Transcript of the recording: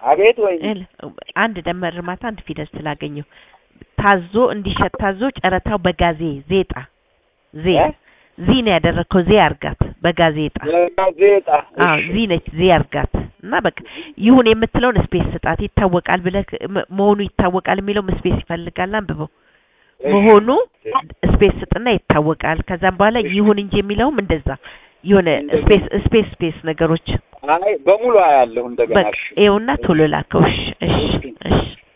አቤት ወይ እል አንድ ደመር እርማታ አንድ ፊደል ስላገኘው ታዞ እንዲሸጥ ታዞ ጨረታው በጋዜ ዜጣ ዜ እ? ዚ ነው ያደረግከው ዜ አርጋት በጋዜጣ ጋዜጣ አዎ ዚ ነች ዜ አርጋት እና በቃ ይሁን የምትለውን ስፔስ ስጣት ይታወቃል ብለህ ም- መሆኑ ይታወቃል የሚለውም ስፔስ ይፈልጋል አንብበው መሆኑ ስፔስ ስጥና ይታወቃል ከዛም በኋላ ይሁን እንጂ የሚለውም እንደዛ የሆነ ስፔስ ስፔስ ስፔስ ነገሮች አይ በሙሉ አያለሁ እንደገና በቃ እሺ ይኸውና ቶሎ ላከው እሺ እሺ እሺ